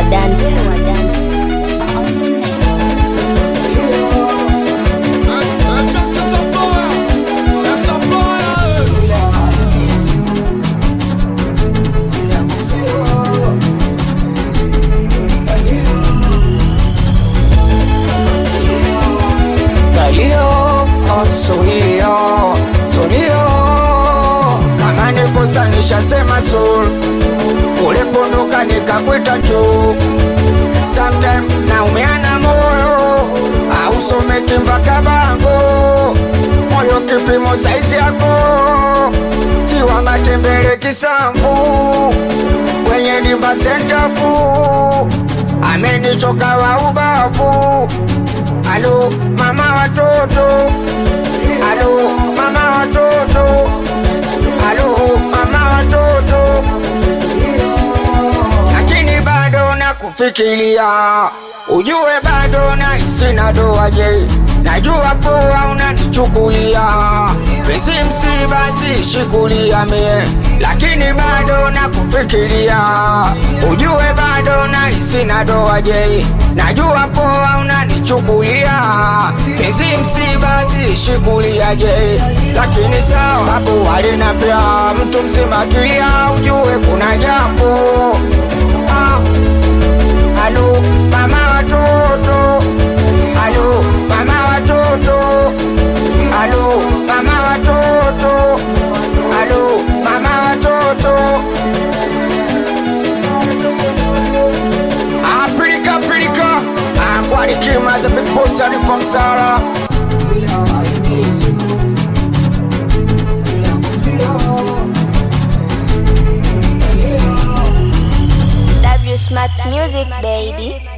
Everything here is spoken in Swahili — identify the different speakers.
Speaker 1: Dante.
Speaker 2: Kalio, oh, sulio, sulio Kama nikosa nishasema sul Ulipondoka nikakwita juu Sometime naumiana moyo Ausomeki mpaka bango Moyo kipimo saizi yako Siwa matembele kisambu Kwenye dimba sentafu Amenichoka wa ubavu Alo mama watoto Alo mama watoto Alo mama watoto Lakini bado nakufikiria Ujue bado nahisi na doa je Najua poa unanichukulia Pesi msiba sishikulia mie Lakini bado nakufikiria Ujue bado nahisi na doa je Najua poa unanichukulia Pesi msiba sishikulia je Lakini sawa hapo walinambia Mtu mzima kilia ujue kuna jambo ah. Alo mama watoto Alo mama watoto Alo mama watoto Alo mama watoto Apilika pilika Akwari kima za big boss and from Sarah
Speaker 1: W Smart Music, baby.